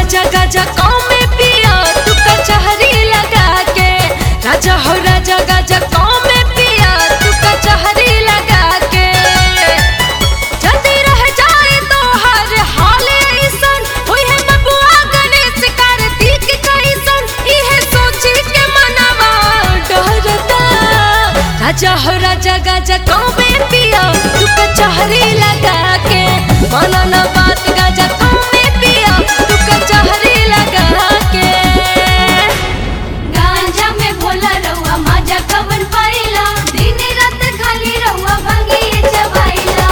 राजा गाजा गाँव में पिया तू कचहरी लगा के राजा हो राजा गाजा गाँव में पिया तू कचहरी लगा के जल्दी रह जाए तो हर हाल ऐसन होई है बबुआ गणेश कार्तिक कैसन इहे सोची के मनवा डरता राजा हो राजा गाजा गाँव में पिया तू कचहरी लगा के माना ना बात गाजा गाँव में पिया तू कचहरी लगा के गांजा में भोला रहुआ माजा कवन पाइला दिन रात खाली रहुआ भंगी चबाइला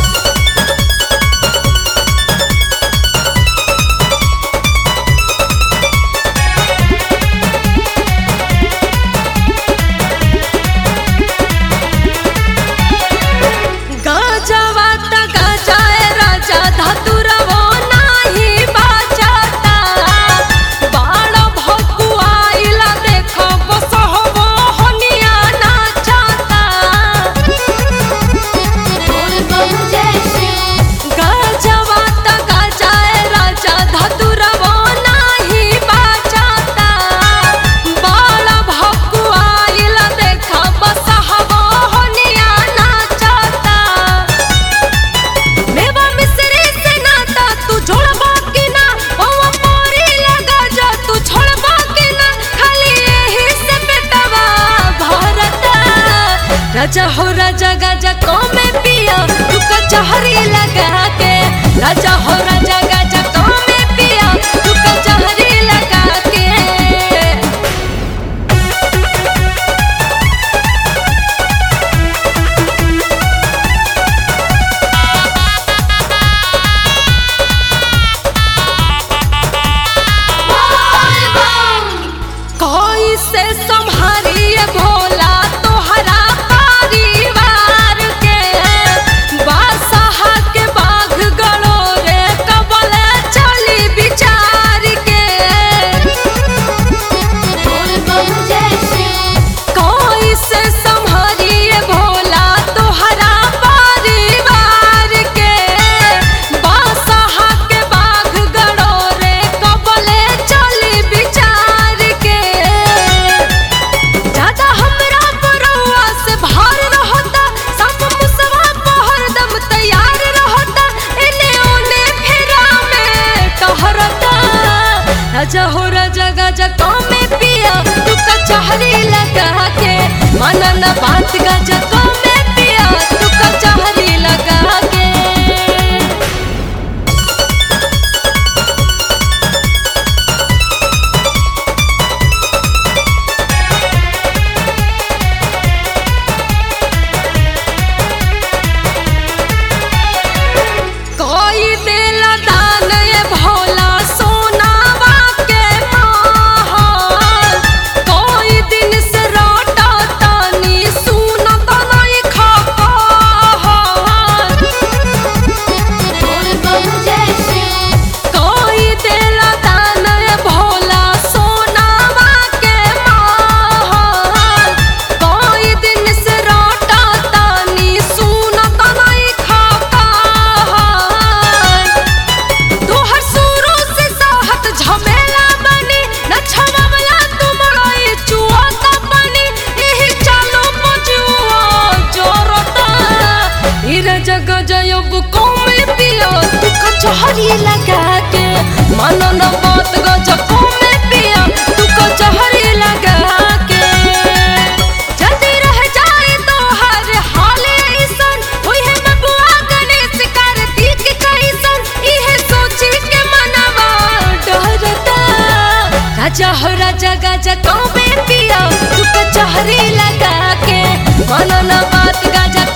गाजावा ता गाजाए राजा धतुरवो नाही बाजाता बाण भकुआइला देखो बसहबो हनिया नाचाता बोल बम जय श्री गाजावा ता गाजाए राजा धतुरवो नाही बाजाता बाण भकुआइला देखो बसहबो हनिया नाचाता मेवा मिसरी से नाता तू जोड़बा कि ना ओवा पोरी लगा जा तू छोड़बा कि ना खाली यही से बेटवा भरता राजा हो राजा गाजा को में पिया तू कचहरी लगा के राजा हो राजा गाजा को में पिया तू कचहरी लगा के बोल बम कोई से संभारिए भोला तोहरा परिवार के बादशाह के बाघ गड़ो रे कबल चली विचार के बोल बम जय श्री कोई से संभारिए भोला तोहरा परिवार के बादशाह के बाघ गड़ो रे कबल चली विचार के ज्यादा हमरा परवा से भार रहता सब मुसवा पहर दम तैयार रहता एने ओने फेरा में टहरता राजा हो राजा गाजा गाँव में पिया तू कचहरी लगा के माना ना बात गाजा गाँव में पिया तू कचहरी लगा के कोई देला दान ये भोला सोनावा के महल कोई दिन से रोटा तानी सुनत नहीं खपहल बोल बम जय श्री कोई देला दान ये भोला सोनावा के महल कोई दिन से रोटा तानी सुनत नहीं खपहल तोहर शुरू से साहत झमेला बनी न छमवला तुमरो चुआ का बनी एही चालो पजुआ जोरता हीर जग जयब कौम पियो तू कचहरी लगा के मानो न बात गज कौम पिया तू कचहरी लगा के जल्दी रह जाए तो हर हाल ऐसन होई है बबुआ गणेश कार्तिक कैसन इहे सोची के मनवा डरता राजा हो राजा गाजा गाँव में पिया तू कचहरी लगा के मानो ना बात गाजा